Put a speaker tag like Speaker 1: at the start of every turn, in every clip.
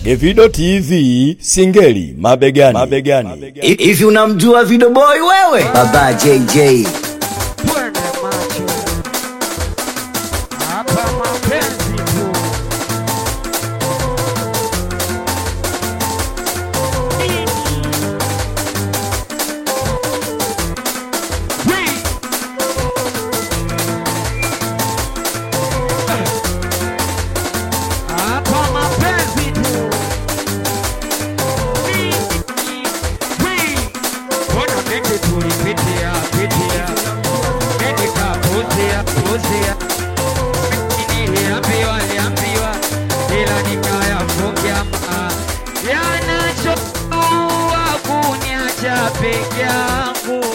Speaker 1: Evido TV Singeli mabegani, mabegani.
Speaker 2: Hivi unamjua Video Boy wewe? Baba JJ.
Speaker 3: Twende macho hapa, mapenzi tu. Wii. Hapa mapenzi tu. Wii. Wii. Mbona mengi tulipitia pitia Mengi kapuzia puzia Mengi niliambiwa liambiwa ila nikayafungia maa yanachojua kuniacha peke yangu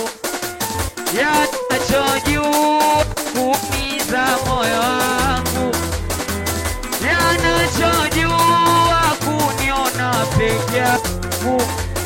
Speaker 3: yanachojua kuumiza moyo wangu yanachojua kuniona peke yangu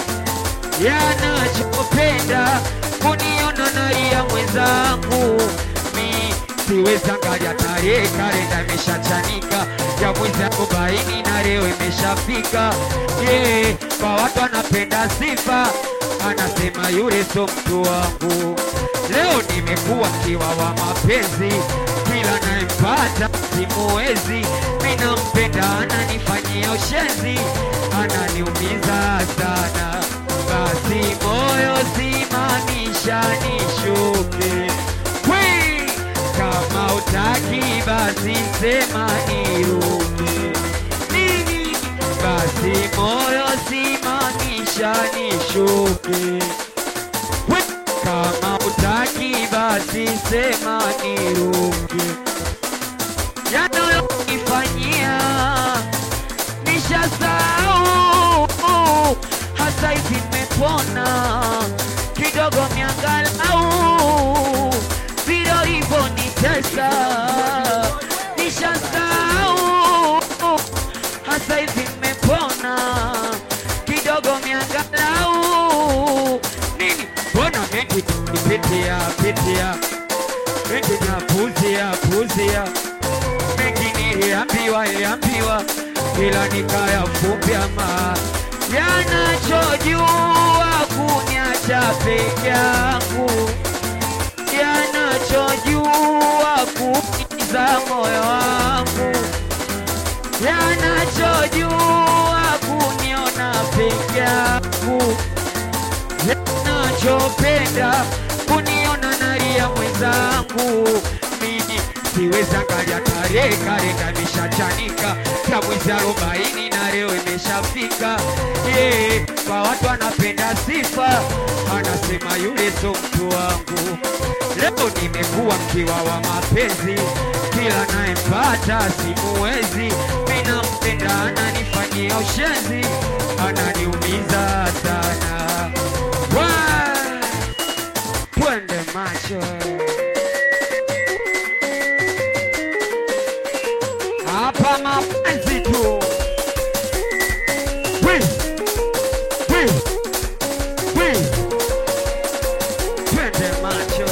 Speaker 3: yanachopenda kuniona nalia mwenzangu mi siwezi angalia tarehe kalenda imeshachanika ya mwezi arobaini na leo imeshafika yeah, kwa watu anapenda sifa anasema yule so mtu wangu leo nimekuwa kiwa wa mapenzi kila naempata simuwezi minampenda ananifanyia ushenzi ananiumiza sana basi moyo simamisha nishuke Wii! kama utaki basi sema niruke nini basi moyo simamisha nishuke Wii! kama utaki basi sema niruke yanayonifanyia nishasahau hasa hivi nimepona kidogo miangalau vilo hivyo nitesa nishasahau hasa hivi nimepona kidogo miangalau nini mbona mengi pitia pitia mengi napuzia puzia mengi niliambiwa iliambiwa ila nikayafumbia ma yanachojua kuniacha peke yangu yanachojua kuumiza moyo wangu yanachojua kuniona peke yangu yanachopenda kuniona nalia mwenzangu mimi siwezi angalia tarehe kalenda imeshachanika ya mwezi arobaini na leo imeshafika yeah, kwa watu anapenda sifa anasema yule so mtu wangu leo nimekuwa mkiwa wa mapenzi kila naempata simuwezi minampenda ananifanyia ushenzi ananiumiza sana Wa- twende macho hapa mapenzi tu Wi, wi, wi. twende macho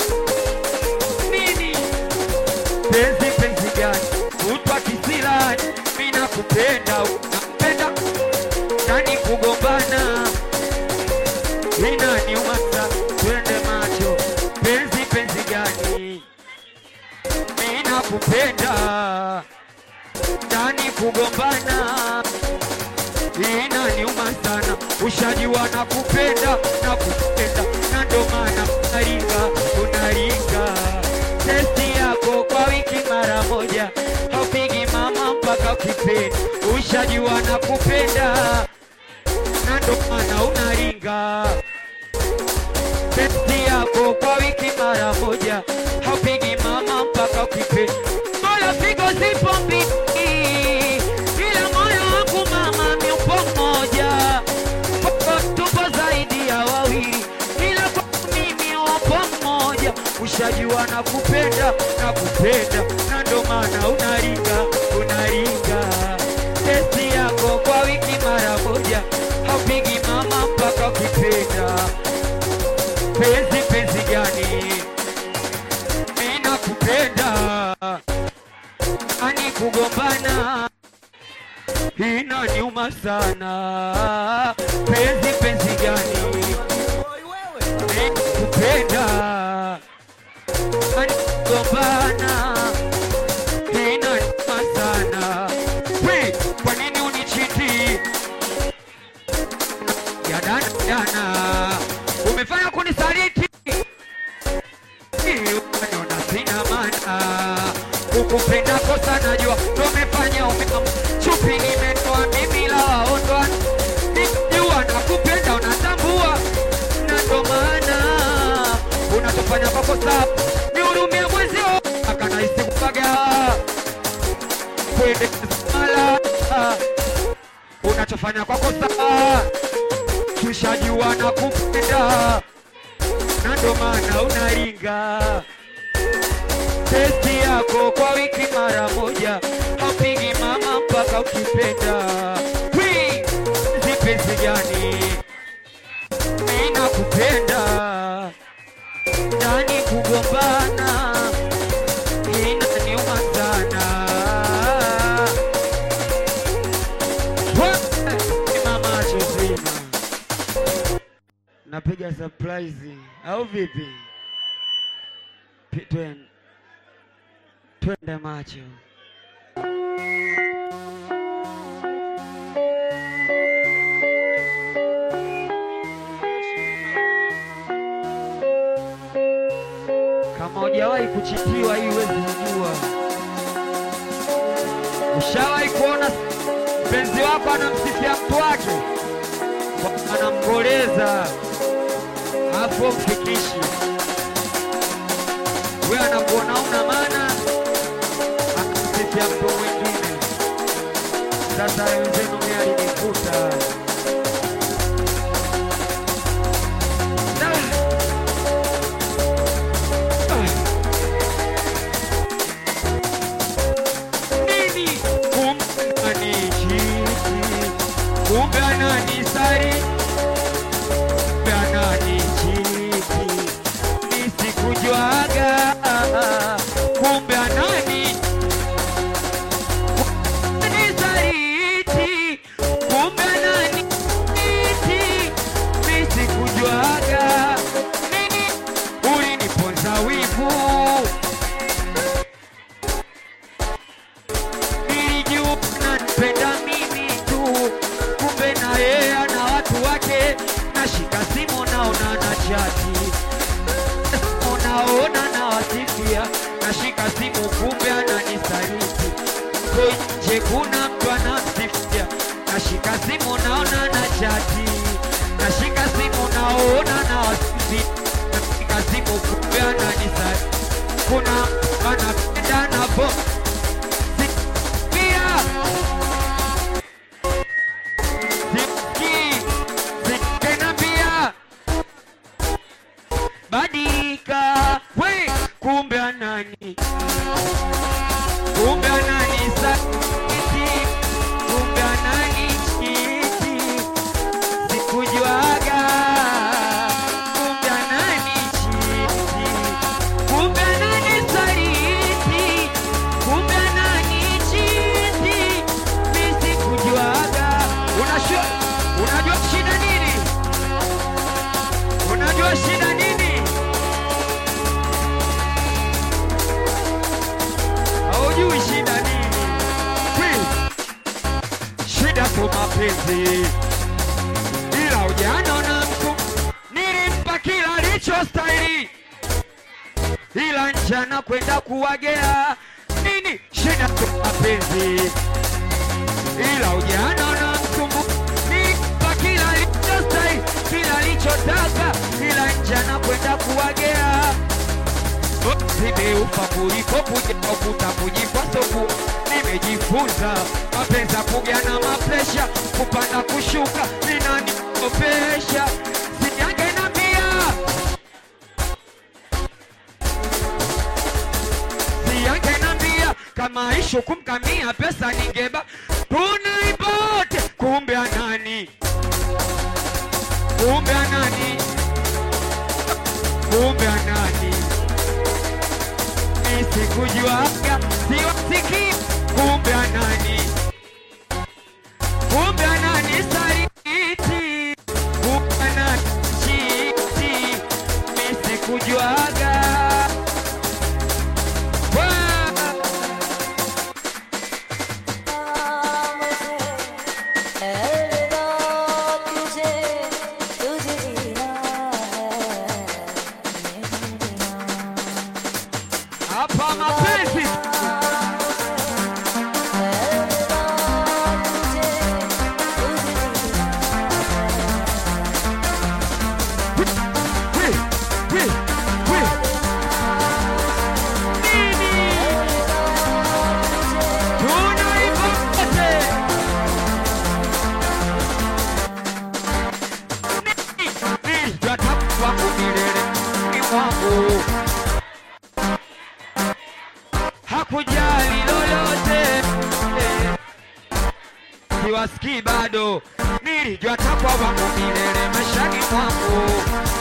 Speaker 3: nini penzi penzi gani utwa kisirani mina kupenda unampenda nani kugombana inaniuma sana twende macho penzi penzi gani mina kupenda ndani kugombana inaniuma sana ushajua na kupenda na kupenda na ndo maana unaringa unaringa testi yako kwa wiki mara moja haupigi mama mpaka ukipenda ushajua na kupenda na ndo maana unaringa testi yako kwa wiki mara moja haupigi mama mpaka ukipenda moyo pigo zipo mbili ila moyo wangu mama miupo mmoja Kwako tupo zaidi ya wawili ila kwa mimi upo mmoja ushajua na kupenda na kupenda na ndo maana unaringa unaringa testi yako kwa wiki mara moja haupigi mama mpaka ukipenda penzi penzi gani mina kupenda ani kugombana inaniuma sana. Penzi penzi gani kupenda anigombana inaniuma sana. We, kwa nini unichiti? ya dana dana, umefanya kunisaliti Uniona sina maana kukupenda kosa, najua ndo umefanya umekam chupi, nimetoa mimi la waondoa, nikijua nakupenda unatambua, na ndo maana unachofanya kwa kosa, nihurumia mwezio akanahisi kupaga kwende mala unachofanya kwa kosa, tushajua nakupenda na ndo maana unaringa testi yako kwa wiki mara moja, haupigi mama mpaka ukipenda. Wi, zipenzi gani inakupenda ndani kugombana inaniuma sana. We, mama chozima napiga surprise au vipi? Pi- twen- Twende macho. Kama hujawahi kuchitiwa hii huwezi kujua. Ushawahi kuona mpenzi wako anamsifia mtu wake, Kwa- anamgoleza hapo mfikishi, we anakuona una maana, anamsifia mtu mwingine. Sasa wenzenu mimi alinikuta Da. nini kumbe ananichiti, kumbe ananisari, kumbe ananichiti, nisikujuaga, kumbe anani nisaliti, kumbe ananichiti, nisikujuaga, nini uliniponza wivu nilijua nanipenda mimi tu, kumbe na yeye ana watu wake. Nashika simu naona na chati, unaona na wasifia. Nashika simu kumbe ananisaliti, ko nje kuna mtu anamsifia. Nashika simu naona na chati, nashika simu naona na wasifia. Nashika simu kumbe ananisaliti, kuna mtu anapenda na bo Sikia. Siki. Sikenambia. Badika. We, kumbe anani. Kumbe anani sakiti. Kumbe anani chiti. Sikujuaga. Kumbe anani chiti. Kumbe anani saliti. Kumbe anani chiti. Mimi sikujuaga. Unajua unajua shida nini? Unajua shida nini? Haujui shida nini? Kwi, Shida tu mapenzi, ila ujana na mtu nilimpa kila alichostahili, ila njana kwenda kuwagea nini? Shida tu mapenzi, ila ujana na mtumbu nilimpa kila alichostahili, kila alichotaka, ila njana kwenda kuwagea Nimeupa kuliko kuja kuta kujikwa soku. Nimejifunza mapenzi ya kuga na mapresha, kupanda kushuka inaniopesha. Sijange na pia siyange na mbia kama ishu kumkamia pesa ningeba tunaibote kumbe anani kumbe anani kumbe anani nisikujuaga siwasiki kumbe anani kumbe ananisaliti, kumbe ananichiti, mimi sikujuaga. Wah! Hapa mapenzi Wi, wi, wi. Nini? Tunaipate. Nini? Nini? Yatakuwa milele ni mwangu. Hakujali lolote siwasikii bado, nilijua takwa wangu milele maishani mwangu.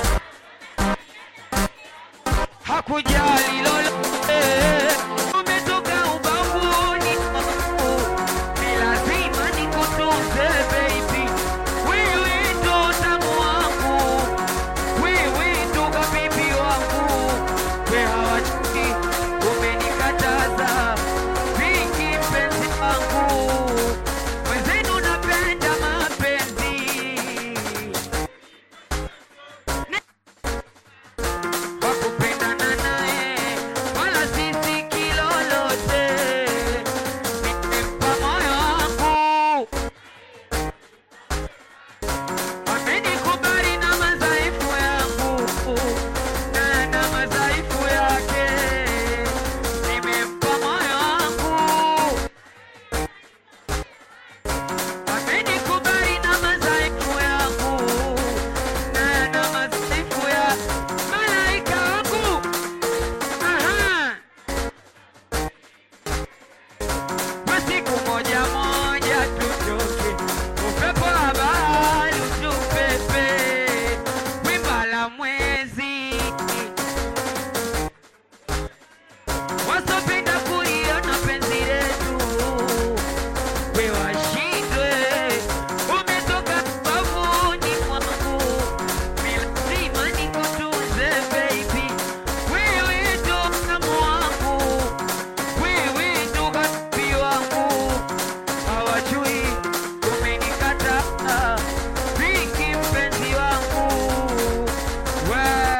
Speaker 3: Hakujali lolote, umetoka ubavuni mwangu, ni lazima nikutunze baby, wewe ndo utamu wangu, wewe ndo kabibi wangu, we hawajui umenikataza vingi mpenzi wangu, mwenzenu napenda mapenzi wakupendana naye wala sisi kilolote, nimempa moyo wangu amenikubali na madhaifu yangu na na madhaifu yake, nimempa moyo wangu amenikubali na madhaifu yangu na na madhaifu ya malaika wangu. Aha. Kwa siku moja moja tutoke, upepo wa bahari utupepe, wimba la mwezi wasopenda kuliona penzi letu we washindwe, umetoka bavuni mwangu, ni lazima nikutunze baby, wewe ndo tamu wangu, wewe ndo kapi wangu, hawajui umenikataa vingi mpenzi wangu Wah.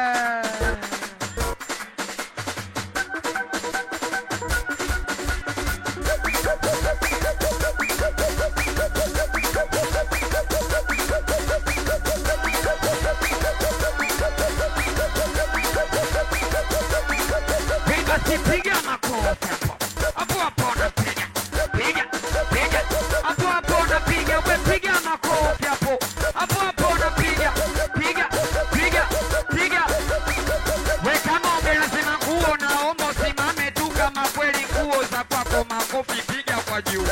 Speaker 3: Piga si piga makofi hapo. Hapo hapo unapiga. Piga, piga. Hapo hapo unapiga. We piga makofi hapo. Hapo hapo unapiga. Piga, piga, piga. We kama umelazima nguo naomba usimame tu kama kweli nguo za kwako makofi piga kwa juu.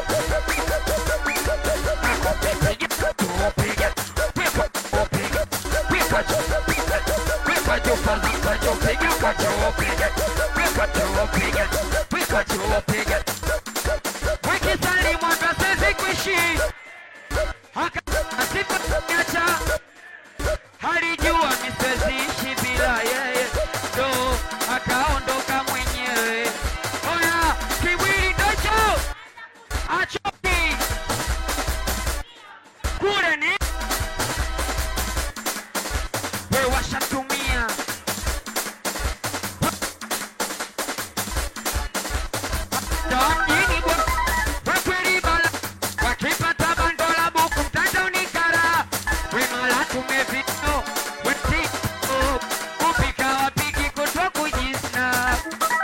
Speaker 3: Makofi piga. Piga. Piga. Piga. Piga juu. Piga juu kwanza kwa juu. Piga kwa juu. Piga. Piga juu. Piga. Piga juu. Piga. Wekisali mwanga siwezi kuishi. Haka asiponiacha halijua mi siwezi ishi bila yeye, ndo akaondoka mwenyewe. Oya, kiwili ndocho achoki kule ni we washatumia Dongini bwa wekweli bala wakipata bando la buku mtandaoni kara wimala tumevido wetiko kupika wapiki kutwa kujisna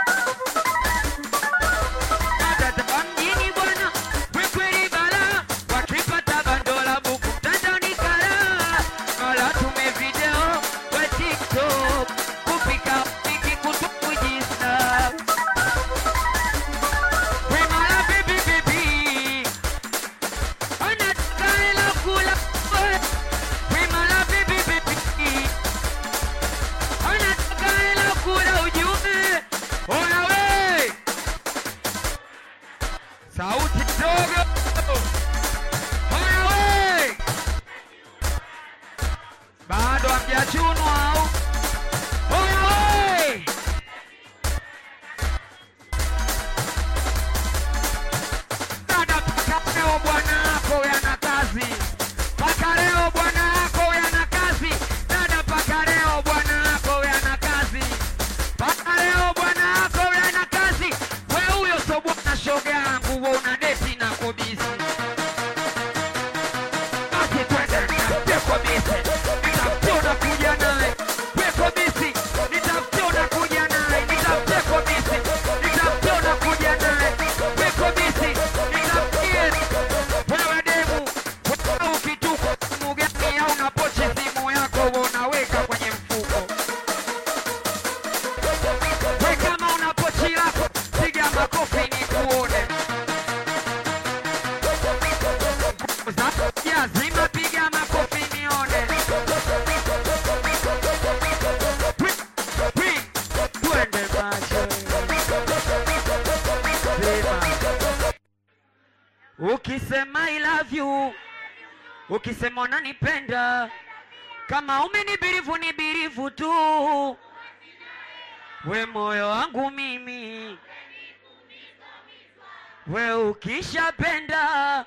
Speaker 3: Dada mjini bwana wekweli bala wakipata bando la buku mtandaoni kara mala tumevideo wetiko kupika wapiki kutwa kujisna ukisema I love you, ukisema unanipenda, kama umenibirivu nibirivu tu, we moyo wangu mimi, we ukishapenda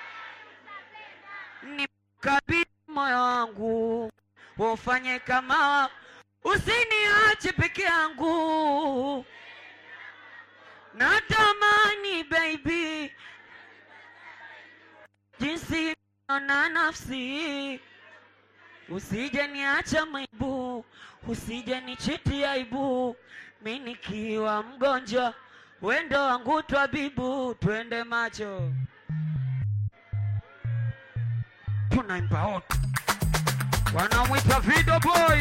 Speaker 3: nikabidhi moyo wangu, ufanye kama usiniache peke yangu, natamani baby jinsi na nafsi, usije niacha maibu, usije nichiti aibu, mi nikiwa mgonjwa, wendo wangu twabibu, twende macho tunaimba wote, wanamwita Video Boy.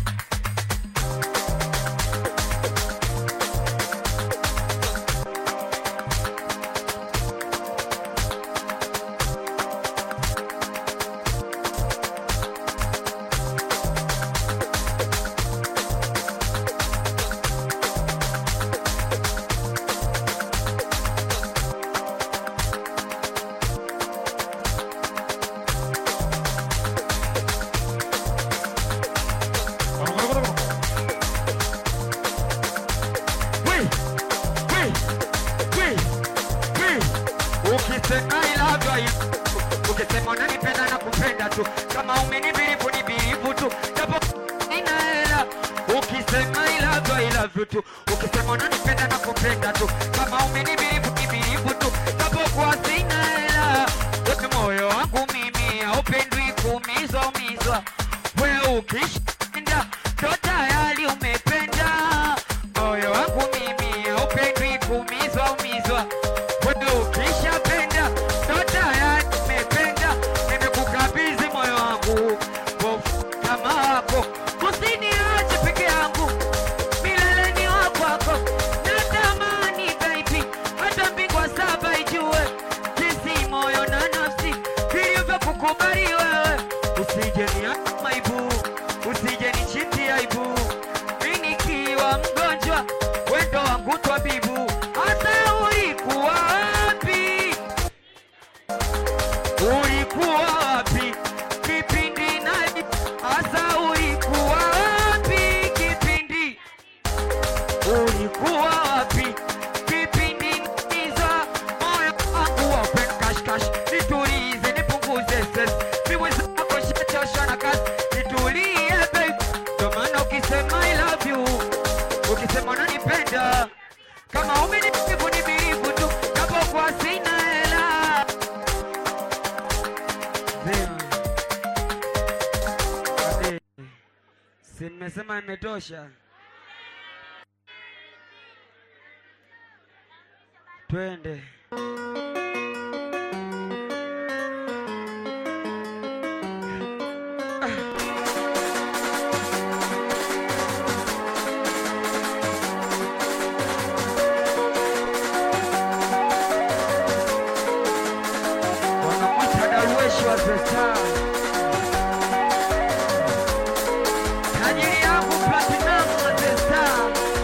Speaker 3: We, we, we, we. Ukisema I love you, I- ukisema unanipenda na kupenda tu, kama umenibirivu ni birivu tu, japo nina hela. Ukisema I love you, I love you tu, ukisema unanipenda na kupenda tu, kama umenibirivu ni birivu tu, japo kwa sina hela. Wote moyo wangu mimi haupendwi kuumizwa umizwa, we ukishinda ndo tayari umependa moyo wangu mimi haupendwi kuumizwa umizwa, wewe ukishapenda ndo tayari umependa. Nimekukabidhi moyo wangu Wofu kama wako, usiniache peke yangu, milele ni wa kwako. Natamani baby, hata mbingwa saba ijue jinsi moyo na nafsi vilivyokukubali wewe. Usije niache maibu, usije nichiti aibu mi nikiwa mgonjwa, wendo wangu twabibu. Hata ulikuwa wapi? Ulikuwa wapi kipindi nani? Hasa ulikuwa wapi kipindi? Ulikuwa wapi kipindi niza moyo wangu wa open cash cash? Nitulize, nipunguze stress, miwe zako shachoshwa na kazi, nitulie babe. Ndo maana ukisema I love you, ukisema unanipenda, kama umenibivu ni birivu tu, japokuwa sina hela Zima. Ade. Si mmesema imetosha? Twende. Wanamwita Darweshi wa The Star. Tajiri yangu Platinum wa The Star.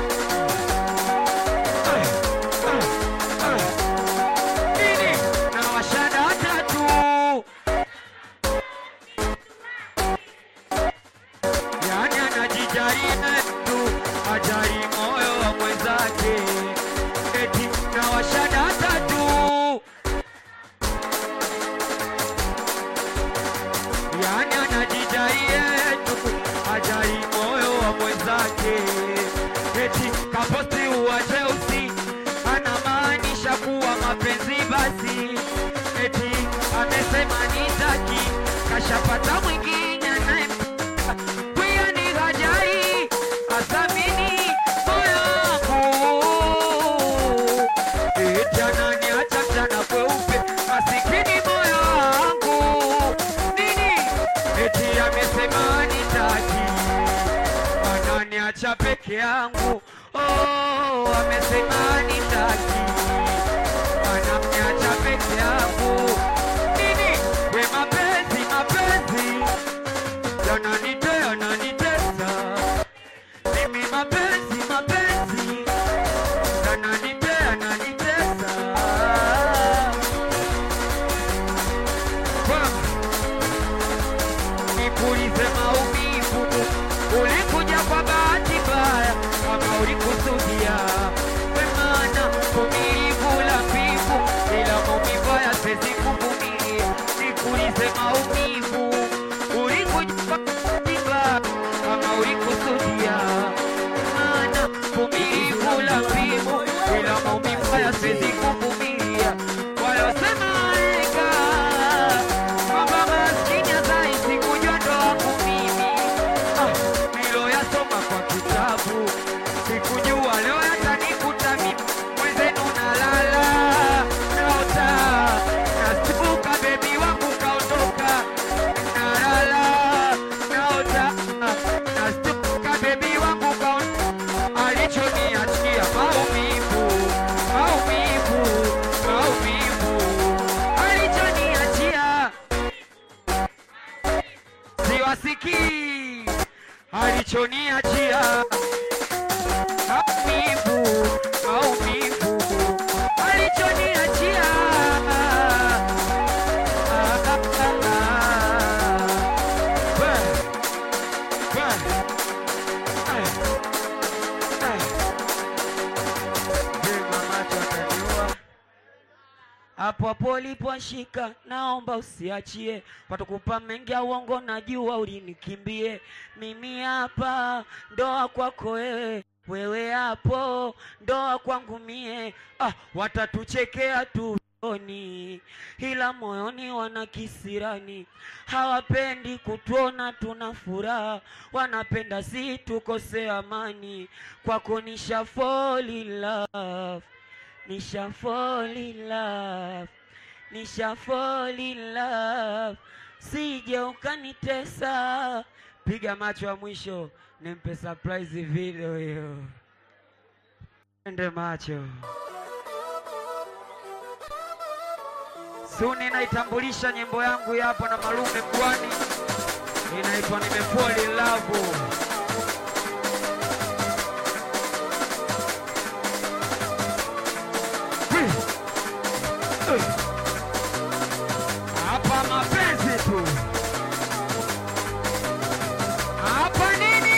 Speaker 3: Ah, ah, ah. Nini? Na washada watatu. Yani anajijali tu, ajali moyo wa mwenzake. Eti na washada watatu. yani anajidai yetu ajali moyo wa mwenzake, eti kaposti uwa Chelsea anamaanisha kuwa mapenzi basi, eti amesema nitaki, kashapata mwingine naye pia ni hajai athamini moyo wangu, eti ananiacha mchana kweupe, masikini moyo wangu nini? Eti amesema nitaki, ananiacha peke yangu. Oh, amesema nitaki, ananiacha peke yangu. Nini? We mapenzi, mapenzi yananite, yananitesa mimi, mapenzi, mapenzi yananite, yananitesa alichoniachia maumivu, maumivu alichoniachia hapo hapo uliposhika, naomba usiachie, watakupa mengi ya uongo, najua ulinikimbie. Mimi hapa ndoa kwako wewe, wewe hapo ndoa kwangu mie. Ah, watatuchekea tu usoni, ila moyoni wana kisirani, hawapendi kutuona tuna furaha, wanapenda si tukose amani. Kwako nisha fall in love Nisha fall in love, nisha fall in love, sije ukanitesa. Piga macho ya mwisho, nimpe surprise video hiyo, ende macho suni. Naitambulisha nyimbo yangu hapo na Malume Kwani, inaitwa nimefall in love. Hapa mapenzi tu. Hapa nini?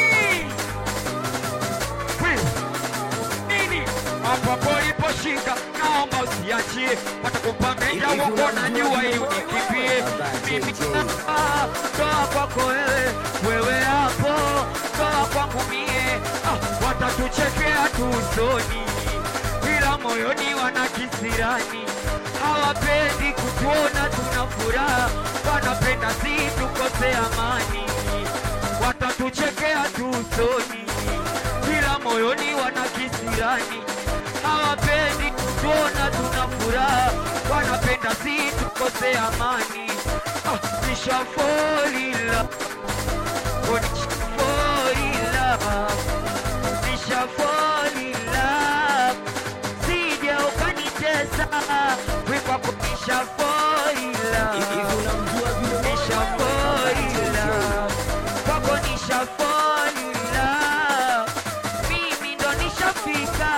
Speaker 3: Wi, Nini? Hapa poliposhika, naomba usiachie, watakupa menja uongo, najua hii unikimbie. Mimi hapa, toa kwako wewe, wewe hapo, toa kwangu mie. Ah, watatuchekea tu usoni, ila moyoni wana kisirani hawapendi kutuona tuna furaha, wanapenda si tukose amani, watatuchekea tu usoni, ila moyoni wana kisirani, hawapendi kutuona tuna furaha, wanapenda si tukose amani. Ah, nisha fall in love, oh, nisha fall in love, nisha fall in love sije ukanitesa wikwako nisha foila
Speaker 2: Hivi unamjua vile
Speaker 3: nisha foila kwako nisha foila mimi ndo nishafika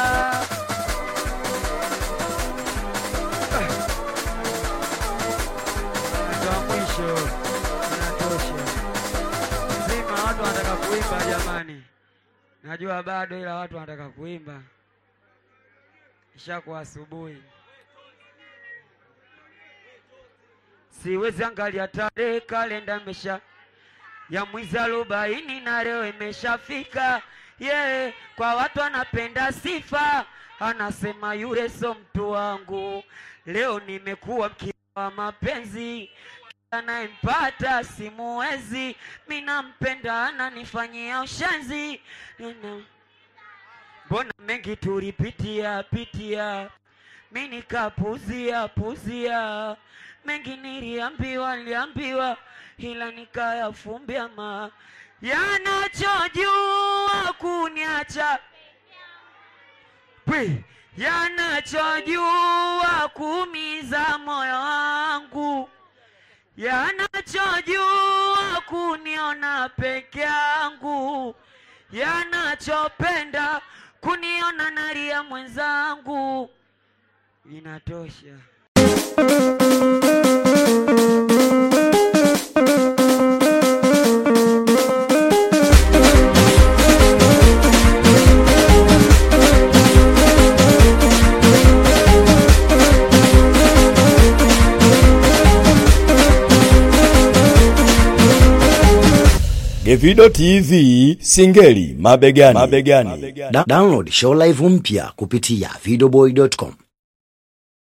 Speaker 3: ndo mwisho inatosha zima watu wanataka kuimba jamani najua bado ila watu wanataka kuimba ishakuwa asubuhi, siwezi angalia tarehe, kalenda imesha ya mwezi arobaini na leo imeshafika. Yeah, kwa watu anapenda sifa, anasema yule so mtu wangu. Leo nimekuwa mkia wa mapenzi, anayempata simuwezi, mi nampenda, ananifanyia ushenzi Nina- Mbona mengi tulipitia pitia, mi nikapuzia puzia, mengi niliambiwa niliambiwa, ila nikayafumbia ma yanachojua kuniacha Pwi, yanachojua kumiza moyo wangu, yanachojua kuniona peke yangu, yanachopenda kuniona nalia mwenzangu. Inatosha.
Speaker 1: Gevido TV Singeli mabegani. mabegani.
Speaker 2: Da download show live mpya kupitia videoboy.com